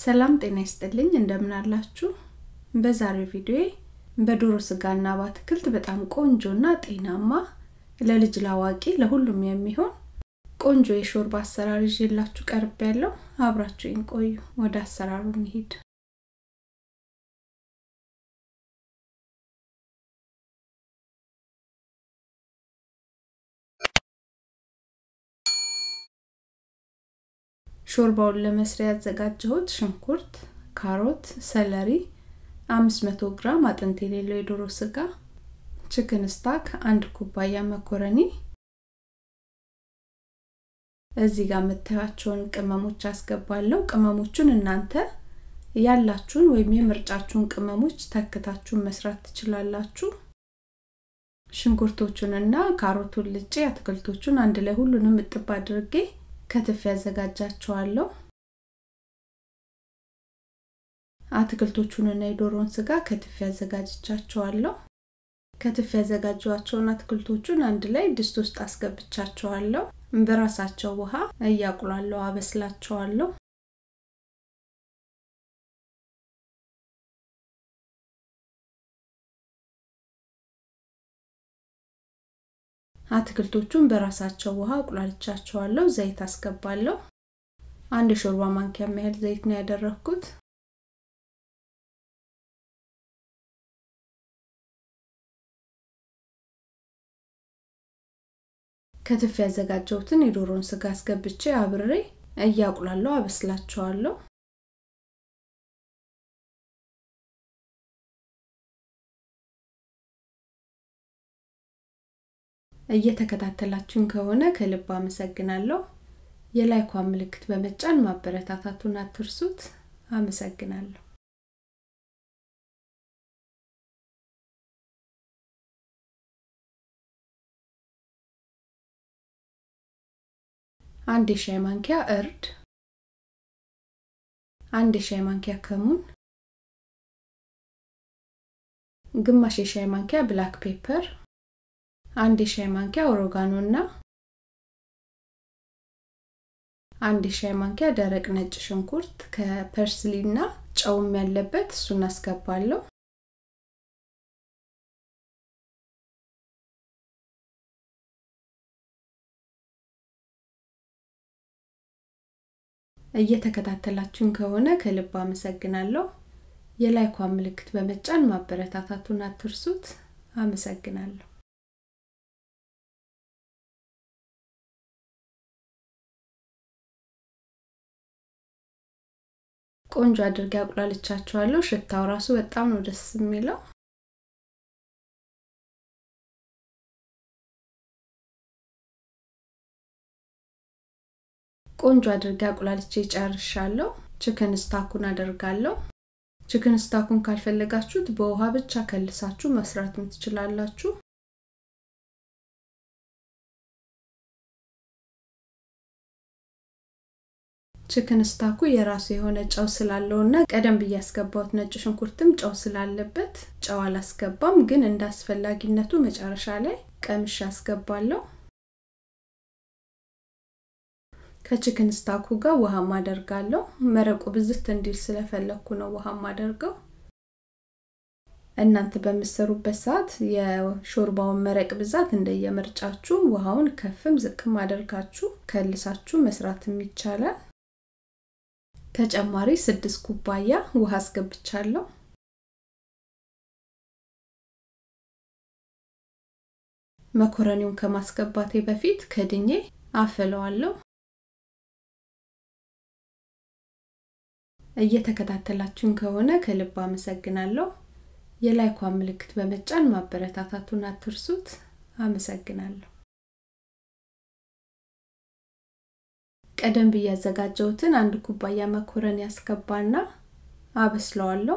ሰላም ጤና ይስጥልኝ እንደምን አላችሁ በዛሬው ቪዲዮ በዶሮ ስጋና በአትክልት በጣም ቆንጆና ጤናማ ለልጅ ላዋቂ ለሁሉም የሚሆን ቆንጆ የሾርባ አሰራር ይዤላችሁ ቀርብ ያለው አብራችሁኝ ቆዩ ወደ አሰራሩ እንሂድ ሾርባውን ለመስሪያ ያዘጋጀሁት ሽንኩርት፣ ካሮት፣ ሰለሪ፣ 500 ግራም አጥንት የሌለው የዶሮ ስጋ፣ ችክን ስታክ፣ አንድ ኩባያ መኮረኒ፣ እዚህ ጋር የምታዩቸውን ቅመሞች አስገባለሁ። ቅመሞቹን እናንተ ያላችሁን ወይም የምርጫችሁን ቅመሞች ተክታችሁን መስራት ትችላላችሁ። ሽንኩርቶቹንና ካሮቱን ልጬ አትክልቶቹን አንድ ላይ ሁሉንም እጥብ አድርጌ ከትፍ ያዘጋጃቸዋለሁ። አትክልቶቹንና የዶሮን ስጋ ከትፍ ያዘጋጅቻቸዋለሁ። ከትፍ ያዘጋጇቸውን አትክልቶቹን አንድ ላይ ድስት ውስጥ አስገብቻቸዋለሁ። በራሳቸው ውሃ እያቁላለሁ አበስላቸዋለሁ። አትክልቶቹን በራሳቸው ውሃ አቁላልቻቸዋለሁ። ዘይት አስገባለሁ። አንድ የሾርባ ማንኪያ ያህል ዘይት ነው ያደረኩት። ከትፍ ያዘጋጀሁትን የዶሮን ስጋ አስገብቼ አብሬ እያቁላለሁ አበስላቸዋለሁ። እየተከታተላችሁን ከሆነ ከልብ አመሰግናለሁ። የላይኳን ምልክት በመጫን ማበረታታቱን አትርሱት። አመሰግናለሁ። አንድ የሻይ ማንኪያ እርድ፣ አንድ የሻይ ማንኪያ ከሙን፣ ግማሽ የሻይ ማንኪያ ብላክ ፔፐር አንድ የሻይ ማንኪያ ኦሮጋኖ እና አንድ የሻይ ማንኪያ ደረቅ ነጭ ሽንኩርት ከፐርስሊ እና ጨውም ያለበት እሱን አስገባለሁ። እየተከታተላችሁን ከሆነ ከልብ አመሰግናለሁ። የላይኳን ምልክት በመጫን ማበረታታቱን አትርሱት። አመሰግናለሁ። ቆንጆ አድርጌ አቁላልቻቸዋለሁ። ሽታው ራሱ በጣም ነው ደስ የሚለው። ቆንጆ አድርጌ አቁላልቼ ጨርሻለሁ። ችክን ስታኩን አደርጋለሁ። ችክን ስታኩን ካልፈለጋችሁት በውሃ ብቻ ከልሳችሁ መስራትም ትችላላችሁ። ችክን ስታኩ የራሱ የሆነ ጨው ስላለው እና ቀደም ብዬ ያስገባሁት ነጭ ሽንኩርትም ጨው ስላለበት ጨው አላስገባም፣ ግን እንደ አስፈላጊነቱ መጨረሻ ላይ ቀምሽ አስገባለሁ። ከችክን ስታኩ ጋር ውሃም አደርጋለሁ። መረቁ ብዝት እንዲል ስለፈለግኩ ነው ውሃም አደርገው። እናንተ በምሰሩበት ሰዓት የሾርባውን መረቅ ብዛት እንደየምርጫችሁ ውሃውን ከፍም ዝቅም አደርጋችሁ ከልሳችሁ መስራትም ይቻላል። ተጨማሪ ስድስት ኩባያ ውሃ አስገብቻለሁ። መኮረኒውን ከማስገባቴ በፊት ከድኜ አፍለዋለሁ። እየተከታተላችሁን ከሆነ ከልብ አመሰግናለሁ። የላይኳን ምልክት በመጫን ማበረታታቱን አትርሱት። አመሰግናለሁ። ቀደም ብዬ ያዘጋጀሁትን አንድ ኩባያ መኮረኒ ያስገባና አበስለዋለሁ።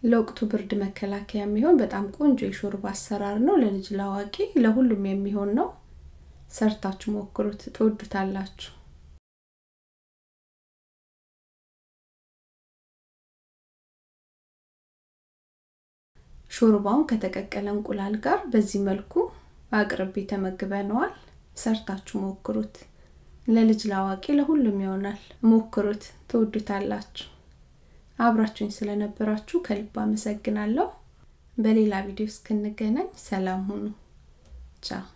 ለወቅቱ ብርድ መከላከያ የሚሆን በጣም ቆንጆ የሾርባ አሰራር ነው። ለልጅ ላዋቂ ለሁሉም የሚሆን ነው። ሰርታችሁ ሞክሩት፣ ትወዱታላችሁ። ሾርባውን ከተቀቀለ እንቁላል ጋር በዚህ መልኩ አቅርቤ ተመግበነዋል። ሰርታችሁ ሞክሩት። ለልጅ ላዋቂ ለሁሉም ይሆናል። ሞክሩት፣ ትወዱታላችሁ። አብራችሁኝ ስለነበራችሁ ከልብ አመሰግናለሁ። በሌላ ቪዲዮ እስክንገናኝ ሰላም ሁኑ። ቻው